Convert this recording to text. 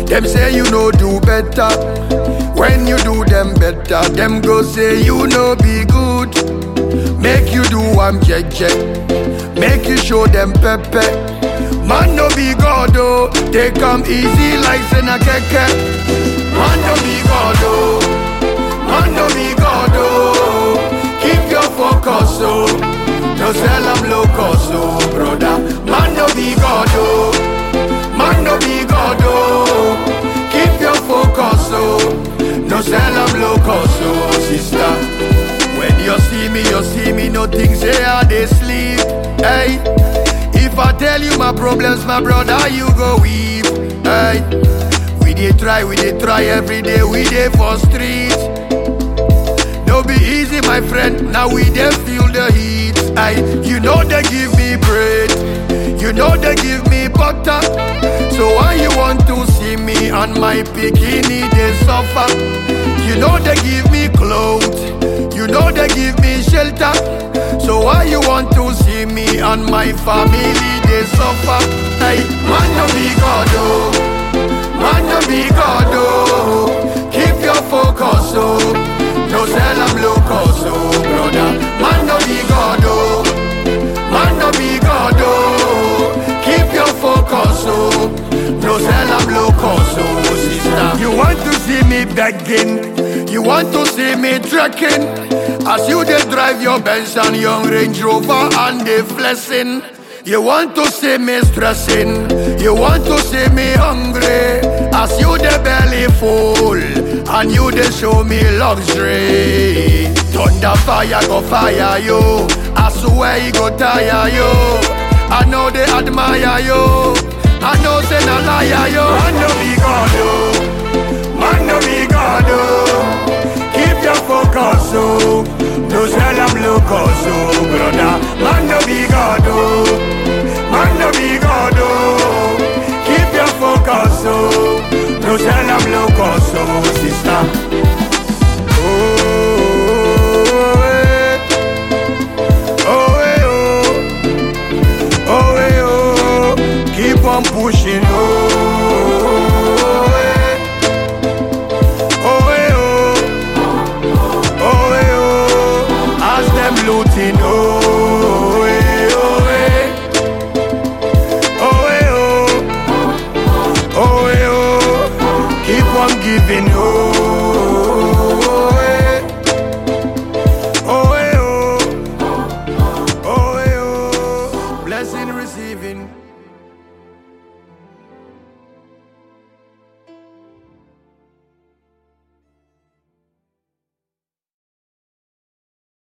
Them say you no do better. When you do them better, them go say you no be good. Make you do am jeje. Make you show them pepe. Man no be God oh, they come easy like Sena Keke. Man no be God oh, man no be God oh. Keep your focus oh, no sell am low cost oh, brother. Man no be God oh, man no be God oh. Keep your focus oh, no sell am low cost oh, sister. When you see me, you see me, no things say I they sleep. Hey, if I tell you my problems, my brother, you go weep. Hey, we dey try, we dey try every day, we dey for street. No be easy, my friend. Now we dey feel the heat. Hey, you know they give me bread, you know they give me butter. So why you want to see me and my bikini they suffer? You know they give me clothes, you know they give me shelter. So why you want to see me and my family they suffer? Hey, man no be God oh, man no be God oh. Keep your focus oh, no sell am low cost oh, brother. Man no be God oh, man no be God oh. Keep your focus oh, no sell am low cost oh, sister. You want to see me begging, you want to see me trekking. As you dey drive your Benz and young Range Rover and they flexing. You want to see me stressing, you want to see me hungry. As you the belly full and you dey show me luxury. Thunder fire go fire you, I swear he go tire you. I know they admire you, I know say na liar you. Man no be God oh, man no be God oh. Keep your focus oh, no sell am low cost oh, brother. Man no be God oh, man no be God oh. Keep your focus oh, no sell am low cost oh, sister. Oh, eh. Oh, eh, oh. Oh, eh, oh. Keep on pushing oh, eh. Oh, eh, oh. Oh, eh, oh. As them looting oh, eh, oh, eh. Oh, eh, oh. Oh, eh, oh. Keep on giving oh,